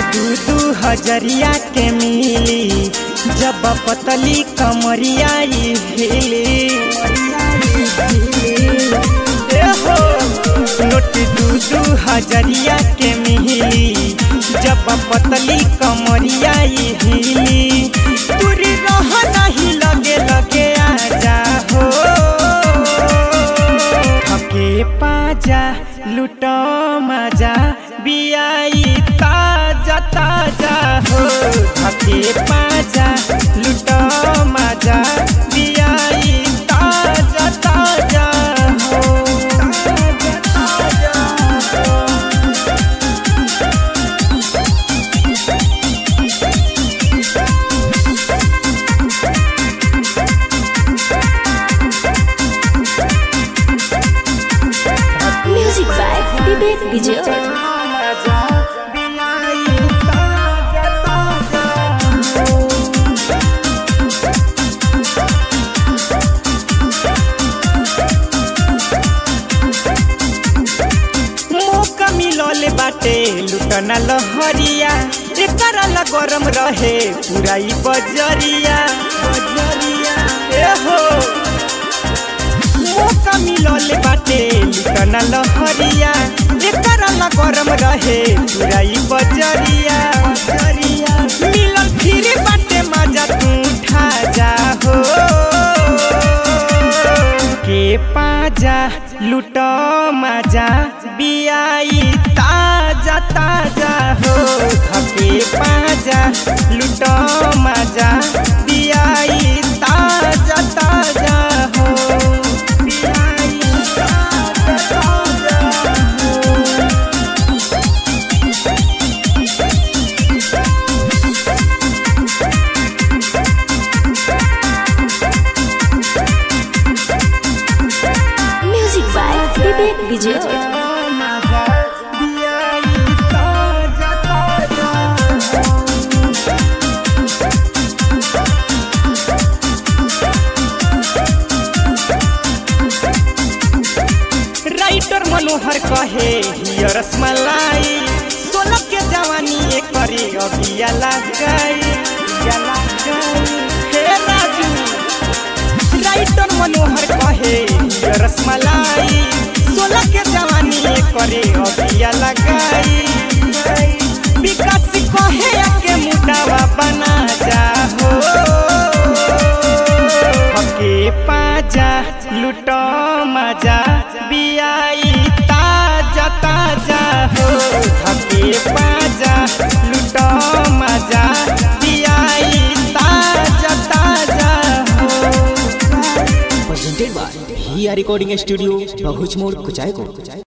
दू दू हजरिया के मिली जब पतली कमरिया ई हिली ए हो नोट दू दू हजरिया के मिली जब पतली कमरिया ई हिली पूरी रह नहीं लगे लगे आजा हो थके पाजा लुटो मजा बियाई ताजा ताजा हो थके पाजा लुटो मजा बियाई ताजा ताजा हो ताजा ताजा हो Music by Vivek Vijay. मौका मिलल बाटे लुटना लहरिया एकरा ला गरम रहे पूरा ई बजरिया बजरिया ए हो मौका मिलल बाटे लुटना लहरिया एकरा ला गरम रहे पूरा ई बजरिया बजरिया मिलल फिर बाटे मजा तू उठा जा हो के पाजा लुटो मजा बियाई ताजा ताजा हो थके पाजा लुटो मजा बियाई ताजा ताजा हो बियाई ताजा ताजा हो Music by Vivek Vijay. Writer Manohar कहे हिय रसमलाई सोलह के जवानी एक करी अबिया लग गई अबिया लग गई। हे राजू राइटर मनोहर कहे हिय रसमलाई सोलह के जवानी एक करी अबिया लगाई विकास कहे के मुटावा बना जा हो हके पाजा लुटो मजा बियाई ताजा ताजा हो हके पाजा लुटो मजा बियाई ताजा ताजा हो presented by Hia Recording Studio, Bahuchmore, Kuchaiko.